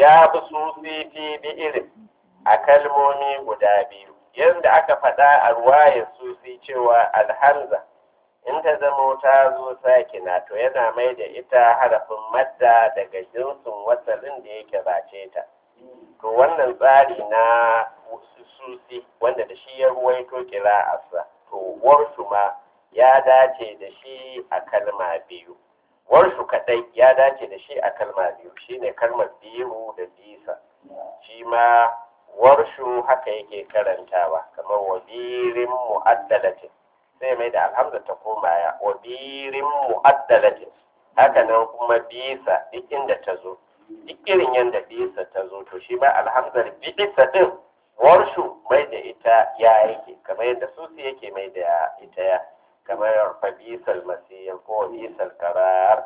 ya bi sufi fi bi irin a kalmomi guda biyu yadda aka faɗa a ruwayar sufi cewa alhamza in ta zamo ta zo sakina to yana mai da ita harafin madda daga jinsin wasalin da yake bace ta to wannan tsari na susi wanda da shi ya ruwaito kira'arsa to warshu ma ya dace da shi a kalma biyu warshu kadai ya dace da shi a kalma biyu shine kalmar biyu da bisa shi ma warshu haka yake karantawa kamar wabirin mu'addalatin sai mai da alhamza ta koma ya wabirin mu'addalatin haka nan kuma bisa duk inda ta zo duk irin yadda bisa ta zo to shi ma alhamzar bisa din warshu mai da ita ya yake kamar yadda susi yake mai da ita ya kamar fabisal masiyar ko bisal karar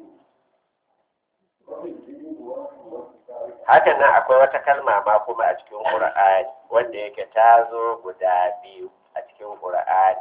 hakan nan akwai wata kalma ma kuma a cikin ƙur'ani wanda yake ta zo guda biyu a cikin ƙur'ani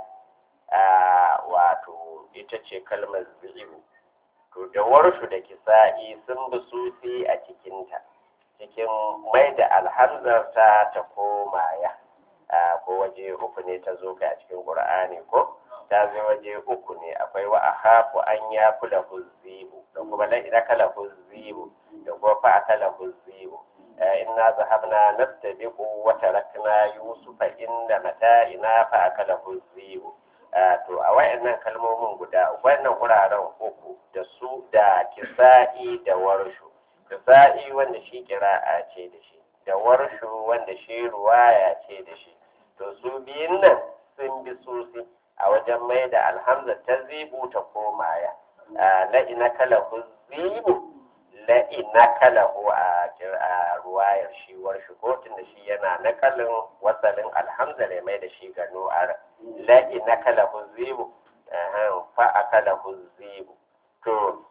wato ita ce kalmar ziru to da warshu da kisa'i sun bi sufi a cikinta cikin mai da alhamzarta ta koma ya ko waje uku ne ta zo ga a cikin ƙur'ani ko ta zo waje uku ne akwai wa ahafu an ya kula huzzibu da kuma la ila kala huzzibu da kuma fa akala huzzibu inna zahabna nastabiqu wa tarakna yusufa inda mata'ina fa akala huzzibu to a wayannan kalmomin guda wannan wuraren uku da su da kisa'i da warshu kisa'i wanda shi kira'a ce da shi da warshu wanda shi ruwaya ce da shi to su biyun nan sun bi susi a wajen mai da alhamza ta zibu ta komaya la'ina kalahu zibu la'ina kalahu a ruwayar shi warshu ko da shi yana nakalin wasalin alhamza ne mai da shi ga nu'ar la'ina kalahu zibu fa a kalahu zibu to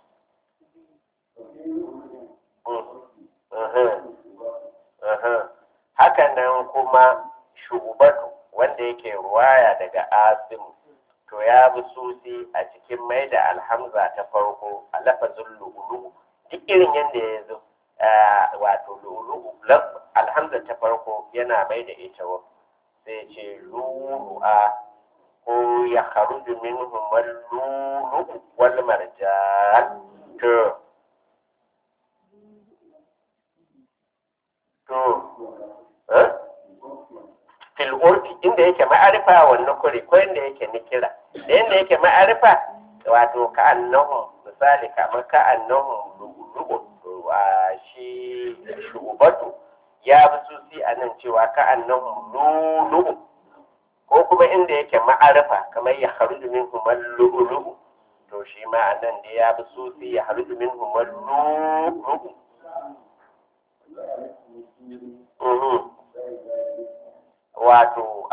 haka nan kuma shugabatu wanda yake ruwaya daga asimu to ya bi susi a cikin mai da alhamza ta farko a lafazin lu'ulu'u duk irin yadda ya zo wato lu'ulu'u alhamza ta farko yana mai da ita wa sai ce lu'lu'a ko ya kharuju minhum al-lu'lu'u wal marjan to to fil urfi inda yake ma'arifa wannan kuri ko inda yake nikira da inda yake ma'arifa wato ka annahu misali kamar ka annahu lugu a shi shugabatu ya fi susi a nan cewa ka annahu lulu ko kuma inda yake ma'arifa kamar ya haruju min humar lulu to shi ma a nan da ya fi susi ya haruju min humar lulu wato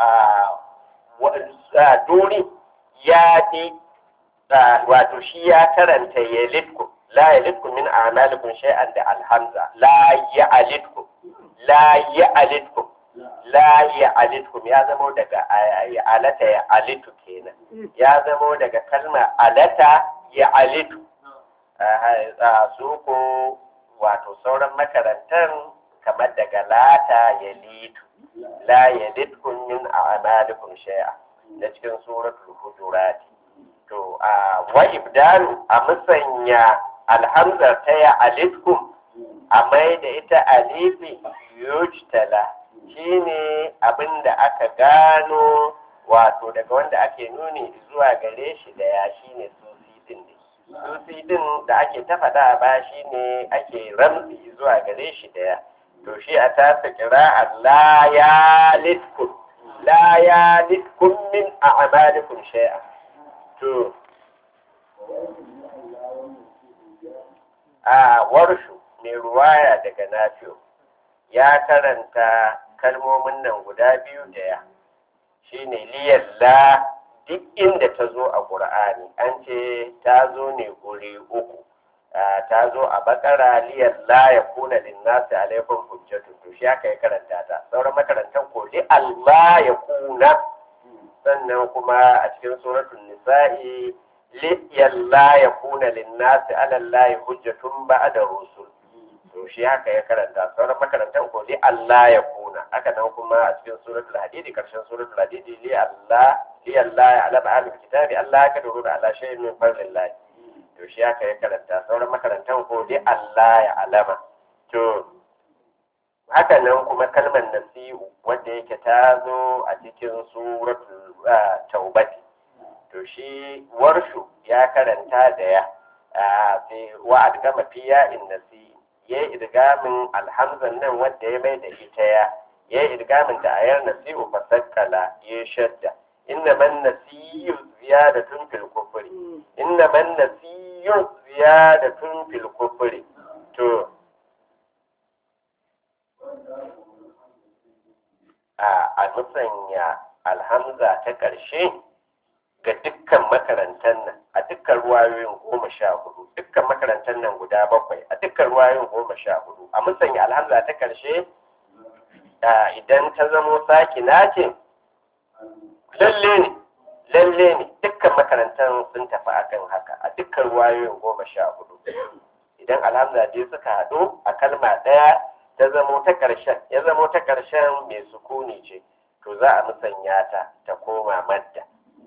a duri ya fi wato shi ya karanta ya litku la ya litku min amalikun shay'an da alhamza la ya alitku la ya alitku la ya alitkum ya zamo daga alata ya alitu kenan ya zamo daga kalmar alata ya alitu su ko wato sauran makarantar kamar daga lata ya litu la yalidkum min a'malikum shay'a na cikin suratul hujurat to a wa ibdalu a musanya alhamza ta ya alidkum a mai da ita alifi yujtala shine abinda aka gano wato daga wanda ake nuni zuwa gare shi da ya shine susi din ne susi din da ake ta faɗa ba shine ake ramzi zuwa gare shi da ya to shi a tasa kira la ya litkum la ya litkum min a'malikum shay'a to a warshu mai ruwaya daga nafiyo ya karanta kalmomin nan guda biyu da ya shine liyalla duk inda ta zo a ƙur'ani an ce ta zo ne guri uku ta zo a bakara liyar la ya kuna linnasi alaikun hujjatu to shi aka yi karanta ta sauran makarantar ko li Allah ya kuna sannan kuma a cikin suratul nisa'i li la ya kuna linnasi ala Allah hujjatun ba'da rusul to to shi haka ya karanta sauran makarantan ko li Allah ya kuna haka nan kuma a cikin suratul hadidi karshen suratul hadidi li Allah li Allah ya alama ahlul kitabi Allah ka duru da Allah shay'in min fadlillah to shi haka ya karanta sauran makarantan ko li Allah ya alama to haka nan kuma kalmar nasi'u wanda yake ta zo a cikin suratul taubati to shi warshu ya karanta da ya sai wa adgama fiya in nasi ya yi idgamin alhamzan nan wanda ya mai da ita ya ya yi idgamin ta ayar nasi'u fasakkala ya shadda inna man nasiyu ziyadatun fil kufri inna man nasiyu ziyadatun fil kufri to a musanya alhamza ta ƙarshe ga dukkan makarantar nan a dukkan ruwayoyin goma sha hudu dukkan makarantar nan guda bakwai a dukkan ruwayoyin goma sha hudu a musanya alhamza ta ƙarshe idan ta zamo sakina ce lalle ne lalle ne dukkan makarantar sun tafi akan haka a dukkan ruwayoyin goma sha hudu idan alhamza dai suka haɗu a kalma ɗaya ta zamo ta ƙarshen ya zamo ta ƙarshen mai sukuni ce to za a musanya ta ta koma madda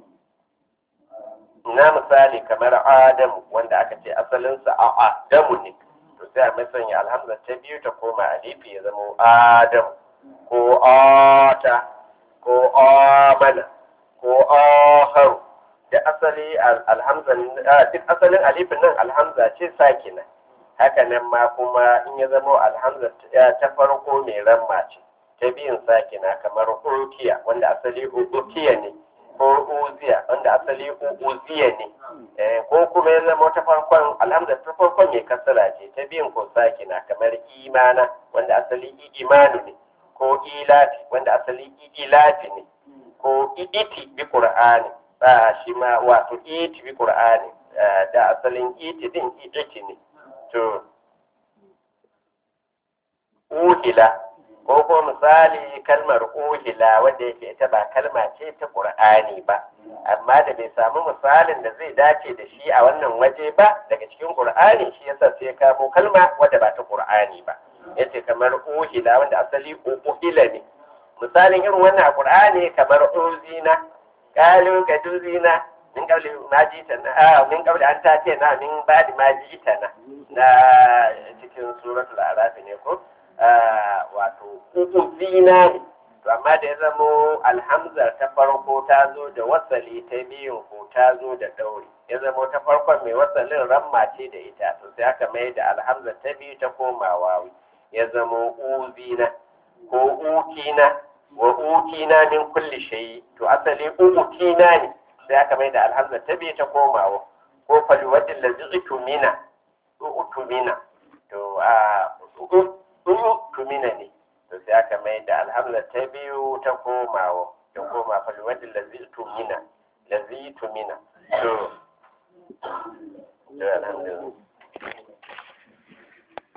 na misali kamar adamu wanda aka ce asalinsa a adamu ne to sai a musanya alhamza ta biyu ta koma alifi ya zamo adamu ko ata ko amana ko aharu da asali alhamza duk asalin alifin nan alhamza ce sakina haka nan ma kuma in ya zama alhamza ta farko mai ramma ce ta biyun sakina kamar ukiya wanda asali ukiya ne ko uziya wanda asali uziya ne ko kuma ya zama ta farkon alhamza ta farkon mai kasara ce ta biyun ko sakina kamar imana wanda asali imanu ne ko ilafi wanda asali ilafi ne ko iti bi qur'ani shi ma wato iti bi qur'ani da asalin iti din iti ne to uhila ko ko misali kalmar uhila wanda yake ita ba kalma ce ta qur'ani ba amma da bai samu misalin da zai dace da shi a wannan waje ba daga cikin qur'ani shi yasa sai ya kamo kalma wadda ba ta qur'ani ba yace kamar uhila wanda asali uhila ne misalin irin wannan a qur'ani kamar uzina qalu kaduzina min qabli ma jitana a min qabli an tace na min ba'di ma jitana na cikin suratul araf ne ko wato uzina ne to amma da ya zamo alhamzar ta farko ta zo da wasali ta biyun ko ta zo da ɗauri ya zamo ta farkon mai wasalin ramma ce da ita to sai aka mai da alhamzar ta biyu ta koma wawi ya zamo uzina ko ukina wa ukina min kulli shay to asali ukina ne sai aka mai da alhamzar ta biyu ta koma wa ko falwadin lazi utumina utumina to a utumina ne to sai aka mai da alhamza ta biyu ta komawa ta koma falwadin lazi tumina lazi tumina to to alhamdulillah